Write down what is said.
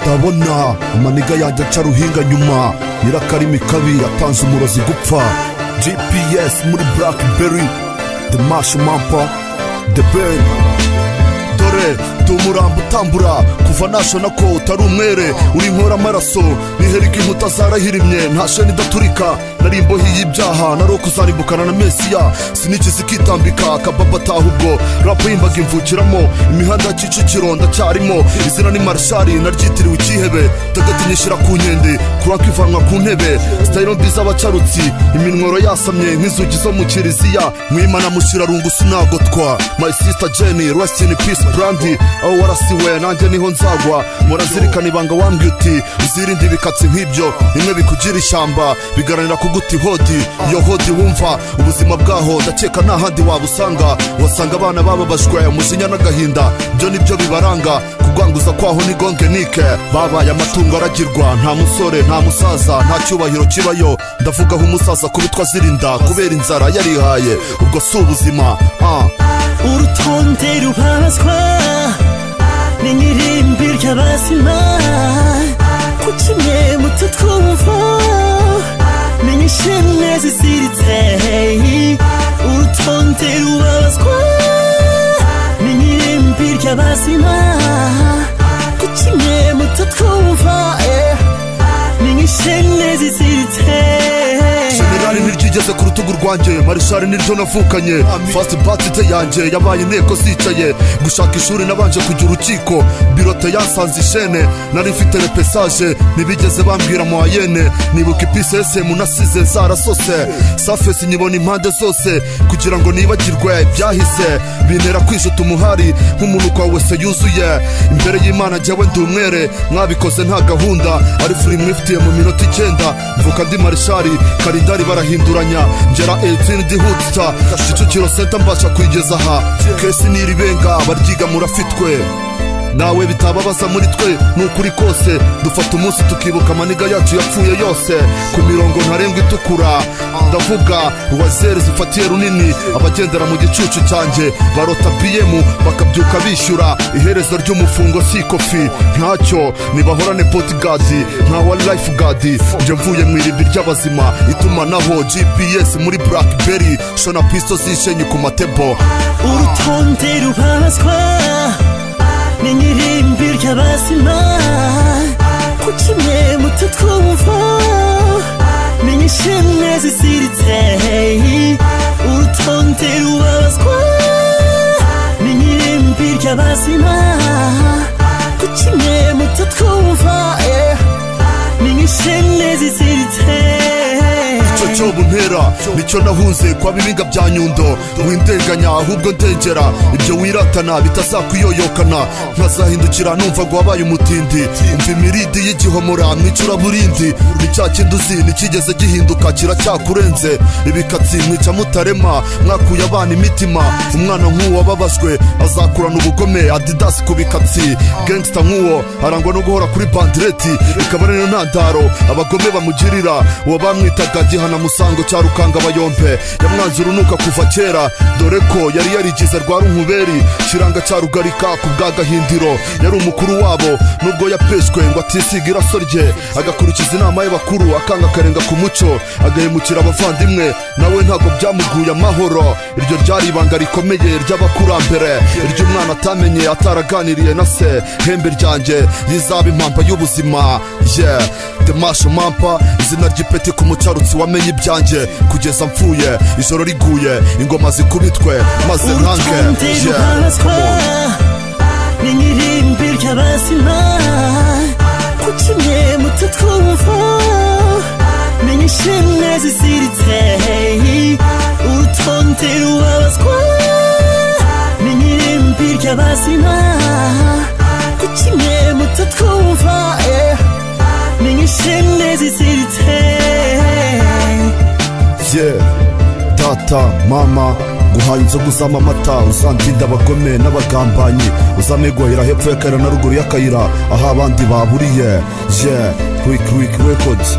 ndabona amaniga yanjye aca ruhinga nyuma nyirakarimi kabi yatanze umurozi gupfa gps muri blackberry the mash mampa the ben dore ndi umurambo utambura kuva nashona ko utari umwere uri inkora amaraso niherika inkuta zarahirimye nta sheni idaturika nari imbohi y'ibyaha nari ukuzarimbukana na mesiya sinikizi ikitambika akababa ataha ubwo rapu yimbaga imvukiramo imihanda ya kicukiro ndacyarimo izina ni marishari naryitiriwe icyihebe ndagatinyishyira ku nkende kuranka ivanwa ku ntebe sitayiro mbiza abacarutsi iminwaro yasamye nk'inzugi zo mu kiriziya mwimana mushyirarungu sinagotwa my sister jenny rest in peace brandi aho warasiwe nanjye niho nzagwa murazirikana ibanga wambwiye uti uzirinde ibikatsi nk'ibyo bimwe bikugira ishyamba bigaranira kuguta ihodi iyo hodi wumva ubuzima bwaho ndakeka nta handi wabusanga wasanga abana bababajwe umujinya n'agahinda byo nibyo bibaranga kugwanguza kwaho ni gongenike babaye amatungo aragirwa nta musore nta musaza nta cyubahiro kibayo ndavuga aho umusaza kubitwa azirinda kubera inzara yarihaye ubwo si ubuzima ah. urutonde rubazwa n'ingiririmbo ry'abazima ku kimwe muto twumva menya ishimwe ziziritse urutonde rubazwa n'ingiririmbo ry'abazima ku kimwe muto twumva menya ishimwe ziziritse generali ntiryigeze ku rutugu rwanjye marishari niryo navukanye fasiti batite yanjye yabaye inteko zicaye gushaka ishuri nabanje kujya urukiko birote yansanze ishene nari mfite repesaje ntibigeze bambwira muhayene nibuka ipisesemu nasize zarasose safesi nyibona impande zose kugira ngo nibagirwe ibyahise bintera kwijuta umuhari nk'umunuko wawe se yuzuye imbere y'imana jyewe ndi umwere mwabikoze nta gahunda ari furi mwifitiye mu minota icyenda mvuka ndi marishari kalindari barahinduranya ngera 18 ndihutsa kicukiro senta mbasha kuyigeza aha kesi n'iribenga baryiga murafitwe nawe bitababaza muri twe ni ukuri kose dufata umunsi tukibuka amaniga yacu yapfuye yose ku mirongo ntarengwa itukura ndavuga uwazeri zifatiye runini abagendera mu gicucu cyanjye barota biyemu bakabyuka bishyura iherezo ry'umufungo si ikofi ntacyo nibahorane potigadi nka wa life gadi njye mvuye mu irimbi ry'abazima itumanaho gps muri blackberry shona pisto zishenye ku matebo urutonde rubazwa n'ingiririmbo ry'abazima ku kimwe muto twumva menya ishimwe ziziritse urutonde rubazwa n'ingiririmbo ry'abazima ku kimwe muto twumva menya ishimwe ziziritse icyo cyobo ntera nicyo nahunze kwa bibinga bya nyundo windenganya ahubwo ndengera ibyo wiratana bitazakuyoyokana nkazahindukira numva ngo wabaye umutindi umva imiridi y'igihomora mwicuraburindi ni cya kindi uzi ntikigeze gihinduka kiracyakurenze ibikatsi mwica mutarema mwakuye abana imitima umwana nk'uwo wababajwe azakurana ubugome adidasi ku bikatsi gangsta nk'uwo arangwa no guhora kuri bandireti ikaba ari niyo ntandaro abagome bamugirira uwo bamwitaga gihana musango cya rukanga bayompe yamwanze urunuka kuva kera dore ko yari yarigize rwa runkuberi kiranga cya rugarika ku bwa gahindiro yari umukuru wabo nubwo yapeshwe ngo atisiga iraso rye agakurikiza inama y'abakuru akanga akarenga ku muco agahemukira abavandimwe nawe ntabwo byamuguye amahoro iryo ryari ibanga rikomeye ry'abakurambere iry'umwana atamenye ataraganiriye na se hembe ryanjye yizaba impampa y'ubuzima ye demashe mampa izina ry'ipeti ku mucarutsi wamenye ibyanjye kugeza mfuye ijoro riguye ingoma zikubitwe maze ntange urutonde ye ruhabazwa n'ingiririmbo ry'abazima ku kimwe muto twumva menya ishimwe ziziritse urutonde ruhabazwa n'ingiririmbo ry'abazima ku kimwe muto twumva menya ishimwe ziziritse ye tata mama nguhaye inzoga uzama amata uzandinda abagome n'abagambanyi uzamegwahira hepfo y'akayira na ruguru y'akayira aho abandi baburiye ye wiki wiki records